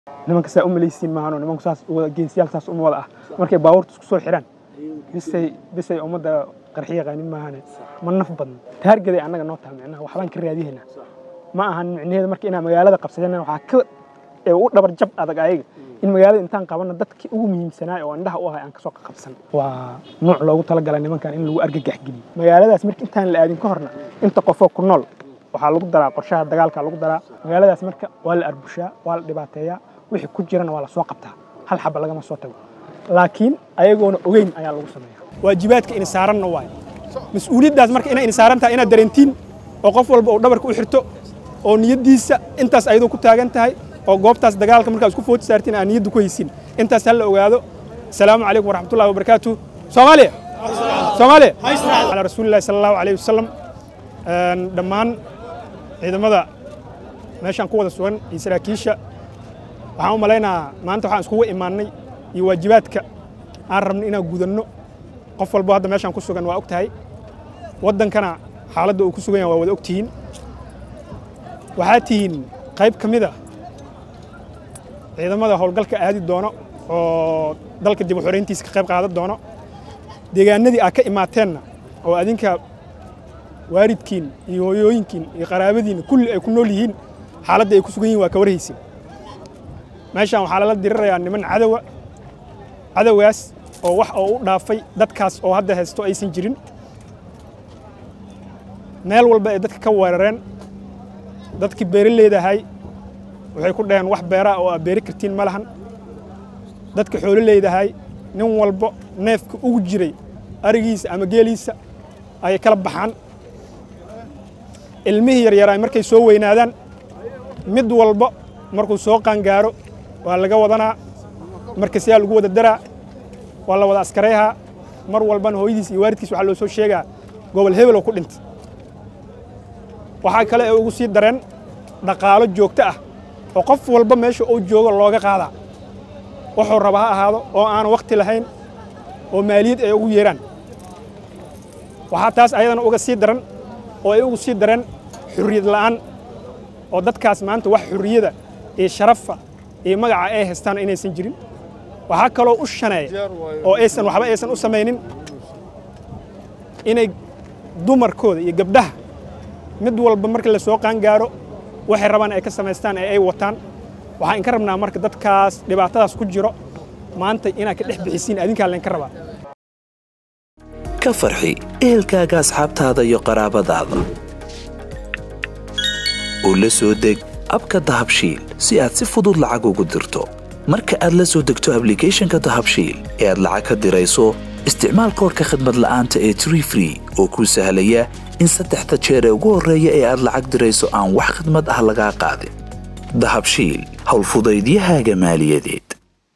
nimanka saa u malaysiin maahano nimanku saas geesiyaal saas uma wada ah markay baabuurta isku soo xidhaan bisay bisay ummadda qarxi yaqaanin maahane ma naf badno taargeday annaga noo taha micnaha waxbaan ka raadihaynaa ma ahan micnaheeda marka inaan magaalada qabsadeen waxaa ka ee u dhabar jab adag ayaga in magaalada intaan qabanna dadkii ugu muhiimsanaa oo indhaha u ahay aan kasoo qabsan waa nuuc loogu talagalay nimankan in lagu argagax geliyo magaaladaas marka intaan la aadin ka horna inta qofoo ku nool waxaa lagu daraa qorshaha dagaalka lagu daraa magaaladaas marka waa la arbushaa waa la dhibaateeyaa wixii ku jirana waa la soo qabtaa hal xaba lagama soo tago laakiin ayagoona ogeyn ayaa lagu sameeya waajibaadka ina saaranna waay mas-uuliyaddaas marka inay ina saaran tahay inaad dareentiin oo qof walba uu dhabarka u xirto oo niyaddiisa intaas ayadoo ku taagan tahay oo goobtaas dagaalka markaa isku footi saartiin aan niyadda ku haysin intaas ha la ogaado asalaamu calaykum waraxmatullahi wabarakaatu soomaaliya soomaaliya calaa rasuulillahi sala allahu calayhi wasalam dhammaan ciidamada meeshaan ku wada sugan iyo saraakiisha waxaan u malaynahaa maanta waxaan iskugu imaannay iyo waajibaadka aan rabno inaan gudanno qof walbo hadda meeshaan ku sugan waa og tahay waddankana xaaladda uu ku sugan yahay waa wada og tihiin waxaad tihiin qayb ka mid a ciidamada howlgalka aadi doono oo dalka dib u xorayntiisa ka qayb qaadan doono deegaanadii aad ka imaateenna oo adinka waalidkiin iyo hooyooyinkiin iyo qaraabadiinna kulli ay ku nool yihiin xaaladda ay ku sugan yihin waa ka warhaysin meeshaan waxaa lala dirirayaa niman cadowa cadowgaas oo wax oo u dhaafay dadkaas oo hadda haysto aysan jirin meel walba ay dadka ka weerareen dadkii beeraleydahay waxay ku dhaheen wax beeraa oo aad beeri kartiin ma lahan dadka xoololeydahay nin walbo neefka ugu jiray arigiisa ama geeliisa ayay kala baxaan ilmihii yaryaraay markay soo weynaadaan mid walba markuu soo qaangaaro waa laga wadanaa marka sidaa lagu wada daraa waa la wada askareehaa mar walbana hooyadiis iyo waalidkiis waxaa loo soo sheegaa gobol hebel oo ku dhintay waxaa kale ee ugu sii dareen dhaqaalo joogto ah oo qof walba meesha uu joogo looga qaadaa wuxuu raba ha ahaado oo aan wakhti lahayn oo maaliyad ay ugu yeeraan waxaa taas ayadana uga sii daran oo ay ugu sii dareen xurriyad la'aan oo dadkaas maanta wax xurriyada iyo sharafa iyo magaca ay haystaan inaysan jirin waxaa kaloo u shaneeya oo aysan waxba aysan u samaynin inay dumarkooda iyo gabdhaha mid walba marka la soo qaangaaro waxay rabaan ay ka samaystaan ee ay wataan waxaan inka rabnaa marka dadkaas dhibaatadaas ku jiro maanta inaad ka dhex bixisiin adinkaa laynka rabaa ka farxi ehelkaaga asxaabtaada iyo qaraabadaada u la soo deg abka dahabshiil si aad si fudud lacag ugu dirto marka aad la soo degto ablicathonka dahabshiil ee aad lacag ka dirayso isticmaal koorka khadmad la'aanta ee tree free oo kuu sahlaya in saddexda jeer ee ugu horreeya ee aad lacag dirayso aan wax khidmad ah lagaa qaadin dahabshiil howlfudaydiyahaaga maaliyadeed